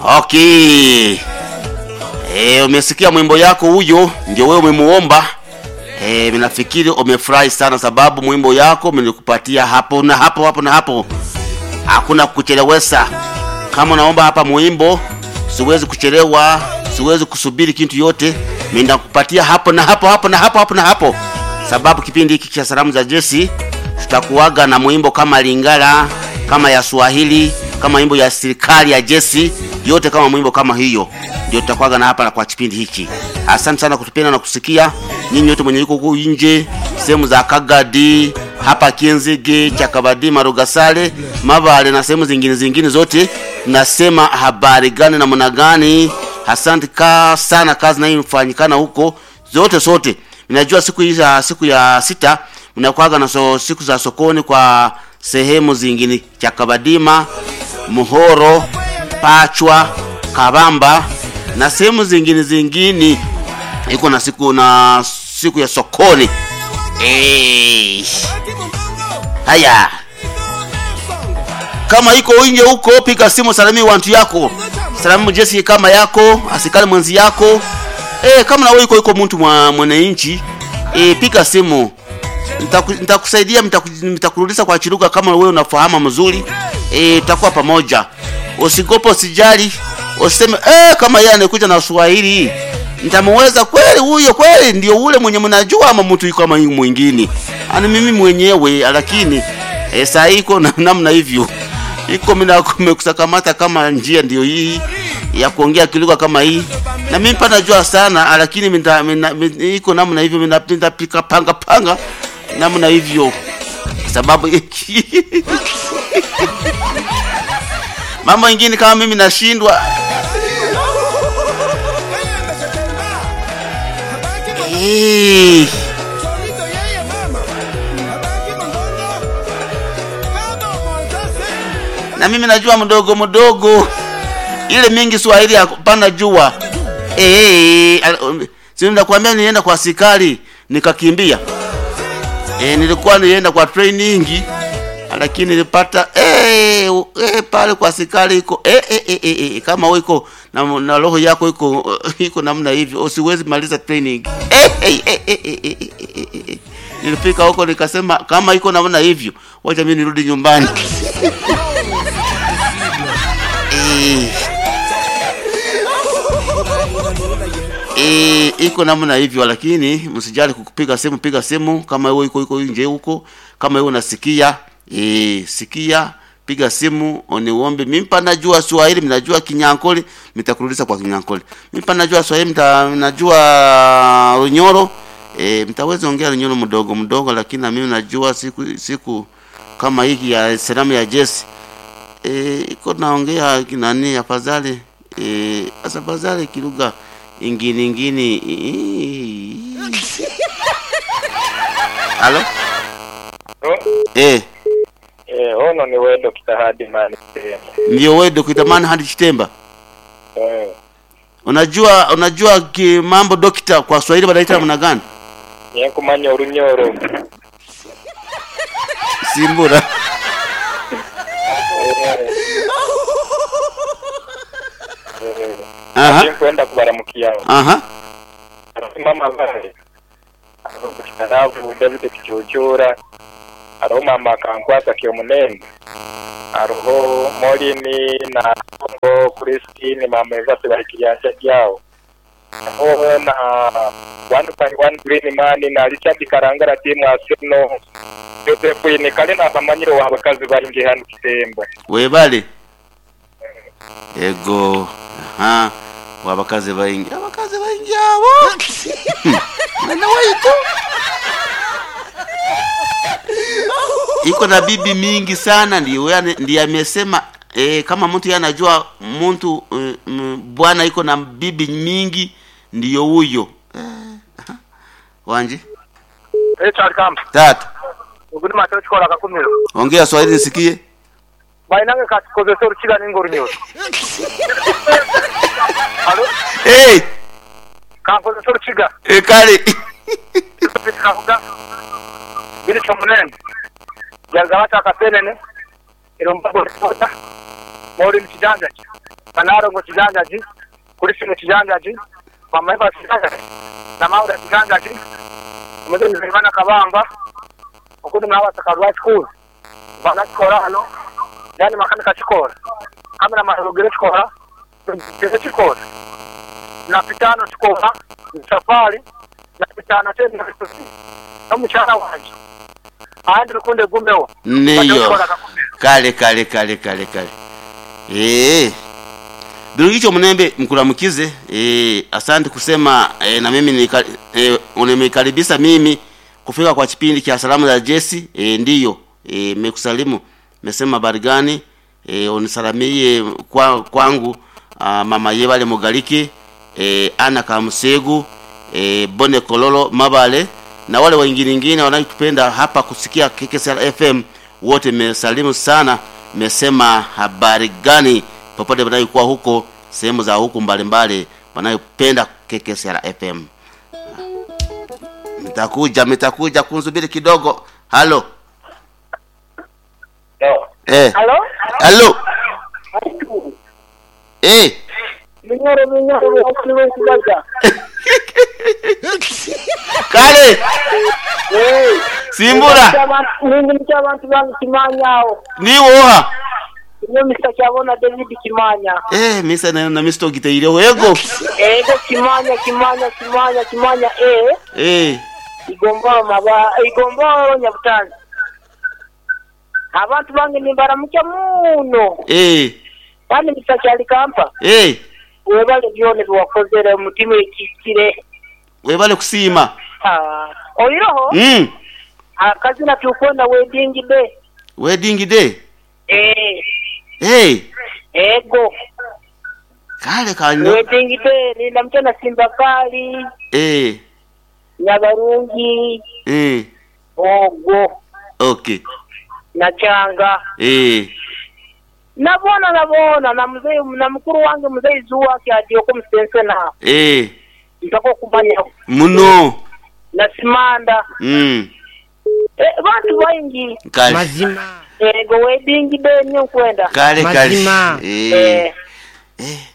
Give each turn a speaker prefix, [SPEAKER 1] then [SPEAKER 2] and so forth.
[SPEAKER 1] Okay. Eh, umesikia mwimbo yako huyo, ndio wewe umemuomba. Eh, minafikiri umefurahi sana sababu mwimbo yako nilikupatia hapo na hapo hapo na hapo. Hakuna kuchelewesha. Kama unaomba hapa mwimbo, siwezi kuchelewa, siwezi kusubiri kitu yote. Mimi ndakupatia hapo na hapo hapo na hapo hapo na hapo. Sababu kipindi hiki cha salamu za Jesse tutakuaga na mwimbo kama Lingala, kama ya Swahili, kama mwimbo ya serikali ya Jesse, yote kama mwimbo kama hiyo ndio tutakuaga na hapa na kwa kipindi hiki. Asante sana kutupenda na kusikia nyinyi wote mwenye yuko huko nje, sehemu za Kagadi, hapa Kienzege, Chakabadi, Marugasale, Mabale na sehemu zingine zingine zote, nasema habari gani na mna gani? Asante ka sana kazi na ifanyikana huko zote sote. Ninajua siku hii za siku ya sita mnakuaga na so, siku za sokoni kwa sehemu zingine Chakabadima, Muhoro, Pachwa, Kabamba na sehemu zingine zingine iko na siku na siku ya sokoni. Eh. Haya. Kama iko nje huko piga simu salami wantu yako. Salamu Jesse kama yako, asikali mwenzi yako. Eh, kama na wewe iko iko mtu mwa mwananchi, eh piga simu. Nitaku- Nitakusaidia nitaku- nitakurudisha kwa chiruga kama wewe unafahamu mzuri. Eh, tutakuwa pamoja. Usigopo usijali. Useme eh kama yeye anakuja na Swahili. Nitamuweza kweli huyo kweli ndio ule mwenye mnajua ama mtu yuko kama mwingine. Ani mimi mwenyewe lakini eh saa hii iko na namna hivyo. Iko mimi kumekusakamata kama njia ndio hii ya kuongea kilugha kama hii. Na mimi pa najua sana lakini minda, minda, minda, iko namna hivyo mimi napenda pika panga panga namna hivyo. Sababu mambo ingine kama mimi nashindwa Eh, na mimi najua mdogo mdogo ile mingi Swahili hapana jua. Eh, al- si nakwambia nienda kwa askari nikakimbia. Eh, nilikuwa nienda kwa training lakini nilipata eh, u- eh pale kwa askari iko eh, eh, eh, eh, eh, kama wewe iko na, na roho yako iko iko namna hivyo usiwezi maliza training. Eh, eh, eh, eh, eh, eh, eh, eh, eh, eh. Nilifika huko nikasema kama iko namna hivyo, wacha mimi nirudi nyumbani. eh, Eh, iko namna hivyo lakini msijali kukupiga simu, piga simu kama wewe iko iko nje huko, kama wewe unasikia, eh, sikia, piga simu oniombe. Mimi pa najua Swahili, mnajua Kinyankole, nitakurudisha kwa Kinyankole. Mimi pa najua Swahili, mta, najua Runyoro, eh, mtaweza ongea Runyoro mdogo mdogo, lakini na mimi najua siku siku kama hiki ya salamu ya Jesse eh, iko naongea kinani afadhali eh, asa afadhali kilugha ingine ingine halo eh
[SPEAKER 2] Eh, ono ni wewe Dr. Hadimani.
[SPEAKER 1] ndio wewe Dr. Manhad Chitemba
[SPEAKER 2] Eh,
[SPEAKER 1] unajua unajua ki mambo dokta kwa Swahili wanaita namna gani
[SPEAKER 2] niye kumanya urunyoro.
[SPEAKER 1] simbura aha
[SPEAKER 2] Niye kwenda kubaramukia.
[SPEAKER 1] aha
[SPEAKER 2] Mama bale. Arabu David Kichochora. Aro mama kankwasa kyo munene. Aroho Molini na Kongo Christine mama evase bali kiyanja kyao. Aho na one by one green man na Richard Karangara timu Arsenal. Yosefu ni kale na bamanyiro wabakazi bali nge hano kitemba.
[SPEAKER 1] webale ego aha wabakazi baingi abakazi baingi abo nana waitu iko na bibi mingi sana ndio yani ndiye amesema eh, kama mtu yeye anajua mtu eh, m- bwana iko na bibi mingi ndiyo huyo eh, aha. wanje
[SPEAKER 2] Richard Camp.
[SPEAKER 1] tatu
[SPEAKER 2] Uguni mateo chikola kakumiro.
[SPEAKER 1] ongea swahili nisikie
[SPEAKER 2] mainange kasikozesa orukiga ninga orunyoro alo
[SPEAKER 1] hey,
[SPEAKER 2] kankozesa orukiga
[SPEAKER 1] eh, kale
[SPEAKER 2] kavuga biri kyomunene jaza bata akasenene erombagorota mori mukijanja kye manaro ngo kijanjaji kuri sino kijanjaji mama eva kijanjaji na maura kijanjaji umuze nzimana kabamba ukundi mwawa sakarwa school bana chikora hano yani makanika chikora kamera marugire chikora ngeze chikora na pitano chikora safari na pitano tena kusi no muchana wanje andi rukunde gumewo
[SPEAKER 1] niyo kale kale kale kale kale eh Birugicho Mnembe mkulamukize eh, asante kusema eh, na mimi nika, eh, unanikaribisha mimi kufika kwa kipindi cha salamu za Jesse eh, ndiyo eh, mekusalimu mesema habari gani eh, unisalamie kwa, kwangu ah, mama Yebale Mugaliki eh, Ana Kamusegu eh, Bone Kololo Mabale na wale wengine wengine wanaotupenda hapa kusikia KKSR FM wote mesalimu sana mesema habari gani popote wanayokuwa huko sehemu za huku mbalimbali wanayopenda KKSR FM. Mtakuja, mtakuja kunsubiri kidogo. Halo. Eh.
[SPEAKER 2] Halo?
[SPEAKER 1] Halo. Eh.
[SPEAKER 2] Minyoro minyoro wakiliwe kigaga.
[SPEAKER 1] Kale.
[SPEAKER 2] Eh.
[SPEAKER 1] Simbura.
[SPEAKER 2] Ningi mcha abantu bangu kimanyawo.
[SPEAKER 1] Ni woha.
[SPEAKER 2] Iyo Mr. Kyabona David Kimanya.
[SPEAKER 1] Eh, misa na na misto giteire wego.
[SPEAKER 2] Ego Kimanya Kimanya Kimanya Kimanya eh.
[SPEAKER 1] Eh.
[SPEAKER 2] Igomboro maba igomboro nyabutanzi. Abantu bange nimbaramuka muno.
[SPEAKER 1] Eh.
[SPEAKER 2] Kandi Mr. Kyali kampa.
[SPEAKER 1] Eh.
[SPEAKER 2] Webale byone biwakozere umutima ekikire.
[SPEAKER 1] Webale kusima.
[SPEAKER 2] Ah. Oyiroho?
[SPEAKER 1] Mm.
[SPEAKER 2] Akazina tukwenda wedding day.
[SPEAKER 1] Wedding day.
[SPEAKER 2] Eh.
[SPEAKER 1] Eh.
[SPEAKER 2] Ego.
[SPEAKER 1] Kale kanyo.
[SPEAKER 2] Wedding day nina mchana Simba Kali,
[SPEAKER 1] Eh.
[SPEAKER 2] Nyabarungi,
[SPEAKER 1] Eh.
[SPEAKER 2] Ogo
[SPEAKER 1] Okay.
[SPEAKER 2] na Changa.
[SPEAKER 1] Eh.
[SPEAKER 2] Nabona nabona na mzee na mkuru wange mzee Zuwa kyadioko msense na
[SPEAKER 1] Eh.
[SPEAKER 2] ntako kumanya
[SPEAKER 1] Muno.
[SPEAKER 2] na Simanda.
[SPEAKER 1] Mm.
[SPEAKER 2] Eh, bantu baingi
[SPEAKER 1] Kale.
[SPEAKER 3] mazima
[SPEAKER 2] ego wedding day nyo kwenda.
[SPEAKER 1] Kale kale.
[SPEAKER 3] Mazima.
[SPEAKER 1] Eh.
[SPEAKER 2] Eh,
[SPEAKER 1] Eh.